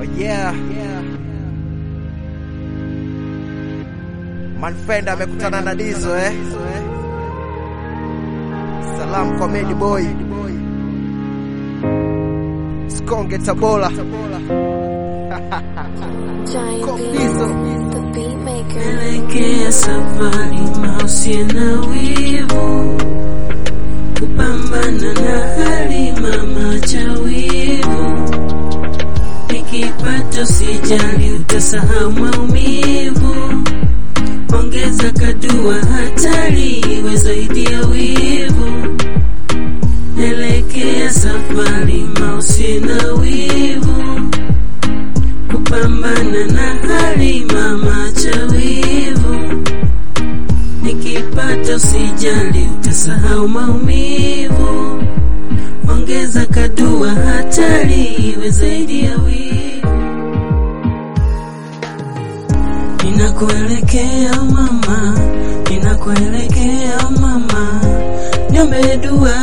yeah. Manfenda amekutana na Dizo eh. Salam kwa Medi Boy. Skonge Tabora. Giant Copizo. beat, the beat maker. Elekea safari mausie na wivu, kupambana na hali mama cha wivu. Nikipata usijali, utasahau maumivu. Ongeza kadua, hatari iwe zaidi ya wivu. Elekea safari mausie na wivu kupambana na hali mama cha wivu. Nikipata usijali, utasahau maumivu. Ongeza kadua, hatari iwe zaidi ya wivu. Ninakuelekea mama, ninakuelekea mama, niombe dua,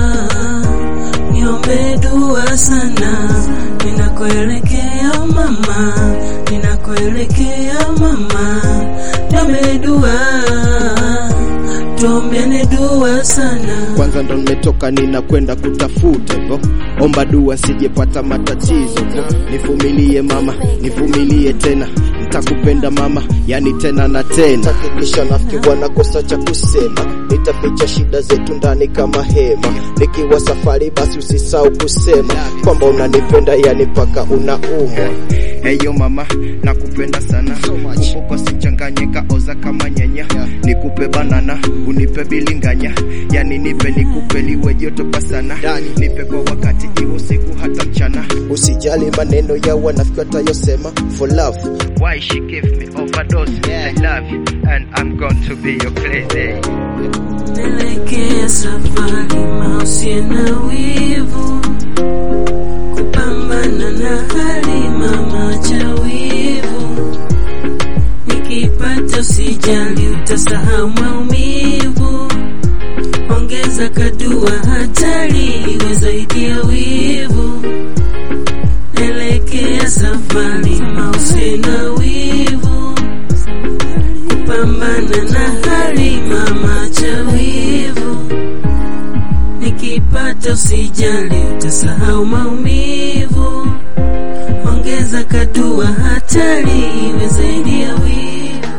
niombe dua sana. Ninakuelekea mama, ninakuelekea mama, niombe dua, tuombeane dua sana. kwanza ndo nimetoka ninakwenda kutafuta hivyo omba dua sijepata matatizo hivyo nivumilie mama nivumilie tena nitakupenda mama yani tena na tena takikisha nafikiri wanakosa cha kusema nitaficha shida zetu ndani kama hema nikiwa safari basi usisahau kusema kwamba unanipenda yani mpaka unaumwa Heyo mama nakupenda sana Kumbuka sichanganye kaoza kama nyanya Nikupe banana unipe bilinganya Yani nipe nikupe liwe joto kwa sana Nipe kwa wakati iwe siku hata mchana Usijali maneno ya wanafiki watayosema For love Why she give me overdose? I love you and I'm going to be your crazy. Nelekea safari mausie na wivu, kupambana na hali mama cha wivu. Nikipata usijali, utasahau maumivu. Ongeza kadua, hatari iwe zaidi ya wivu. Nelekea safari mausie na wivu kupambana na hali mama cha wivu. Nikipata usijali, utasahau maumivu. Ongeza kadua, hatari iwe zaidi ya wivu.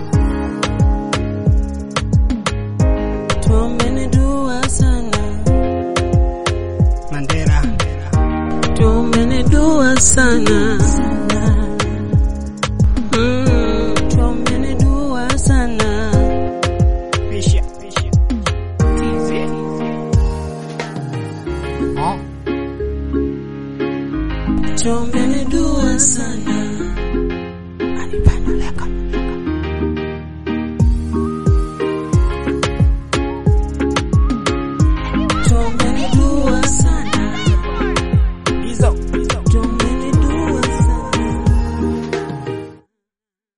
Tuombeni dua sana, Mandera tuombeni dua sana. Mm, tuombeni dua sana. Pisha TZ Oh Tuombeni dua sana.